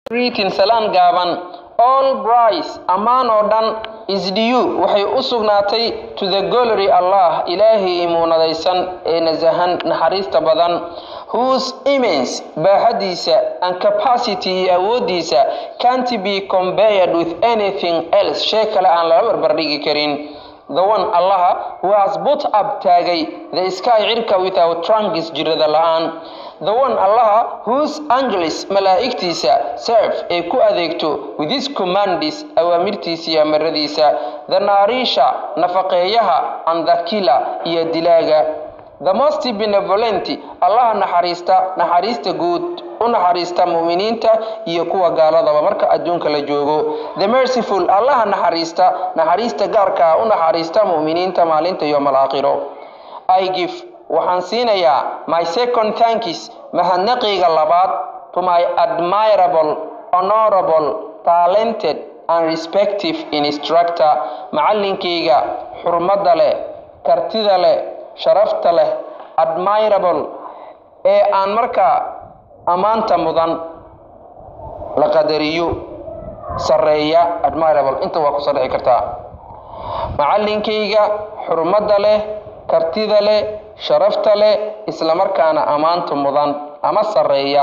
greeting salaan gaaban all brice ammaan oo dhan is due waxay u sugnaatay to the glory allah ilaahay imuunadaysan ee nasahan naxariista badan whose immense baaxadiisa and capacity iyo awoodiisa can't be compared with anything else shay kale aan lala barbardhigi karin the one allaha who has put up taagay the sky cirka without trunks jirada la-aan the one allaha whose angles malaa'igtiisa serve ay ku adeegto with his commandis awaamirtiisa iyo amaradiisa the naarisha nafaqeeyaha and the killer iyo dilaaga the most benevolent allaha naxariista naxariista guud u naxariista mu'miniinta iyo kuwa gaaladaba marka adduunka la joogo the merciful allaha naxariista naxariista gaarka u naxariista mu'miniinta maalinta yowmal aakhiro i give waxaan siinayaa my second thanks mahadnaqayga labaad to my admirable honorable talented and respective instructor macallinkayga xurmadda leh kartida leh sharafta leh admirable ee aan markaa ammaanta mudan la qadariyo sarreeya admirable inta waa ku soo dhici kartaa macallinkayga xurmadda leh kartida leh sharafta leh islamarkaana ammaanta mudan ama sarreeya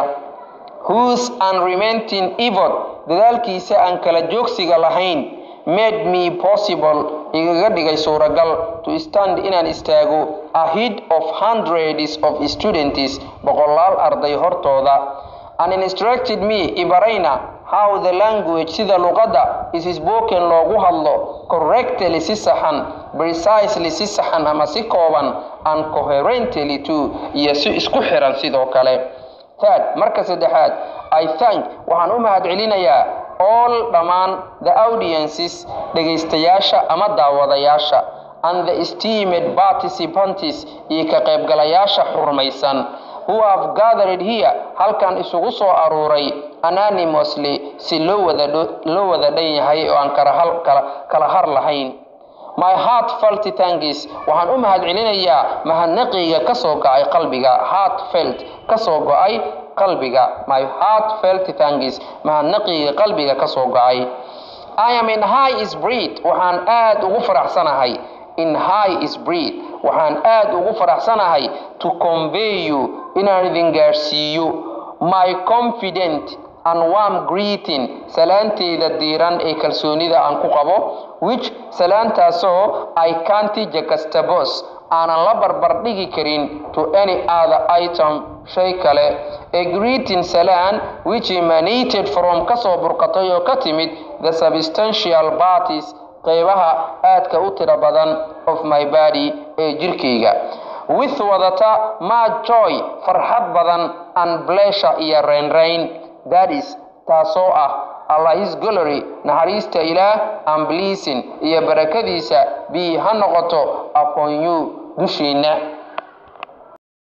whose unrementing evil dadaalkiisa aan kala joogsiga lahayn made me possible igaga dhigay suuragal to stand inaan istaago ahead of hundreds of students boqolaal arday hortooda and instructed me ibarayna how the language sida luqadda is spoken loogu hadlo correctly si saxan precisely si saxan ama si kooban and coherently too iyo si isku xiran sidoo kale third marka saddexaad i thank waxaan u mahadcelinayaa all dhammaan the audiences dhegaystayaasha ama daawadayaasha and the esteemed participants iyo ka qaybgalayaasha xurmaysan who have gathered here halkan isugu soo aruuray anonymously si loo wada loo wada dhan yahay oo aan kala hal kala kala har lahayn my heart felt thanks waxaan u mahadcelinayaa mahadnaqayga ka soo go'ay qalbiga heart felt ka soo go'ay qalbiga my heart felt thanks mahadnaqayga qalbiga ka soo go'ay I am in high spirit waxaan aad ugu faraxsanahay in high spirit waxaan aad ugu faraxsanahay to convey you inaan idin gaarsiiyo my confident and warm greeting salaanteyda diiran ee kalsoonida aan ku qabo which salaantaasoo I can't juxtapose aanan la barbardhigi karin to any other item shay kale a greeting salaan which emanated from kasoo burqatay oo ka timid the substantial parties qeybaha aadka u tiro badan of my body ee jirkayga with wadata ma joy farxad badan and pleasure iyo raynrayn that is taasoo ah allah his glory naxariista ilaah and blessing iyo barakadiisa bi ha noqoto upon you dushiinna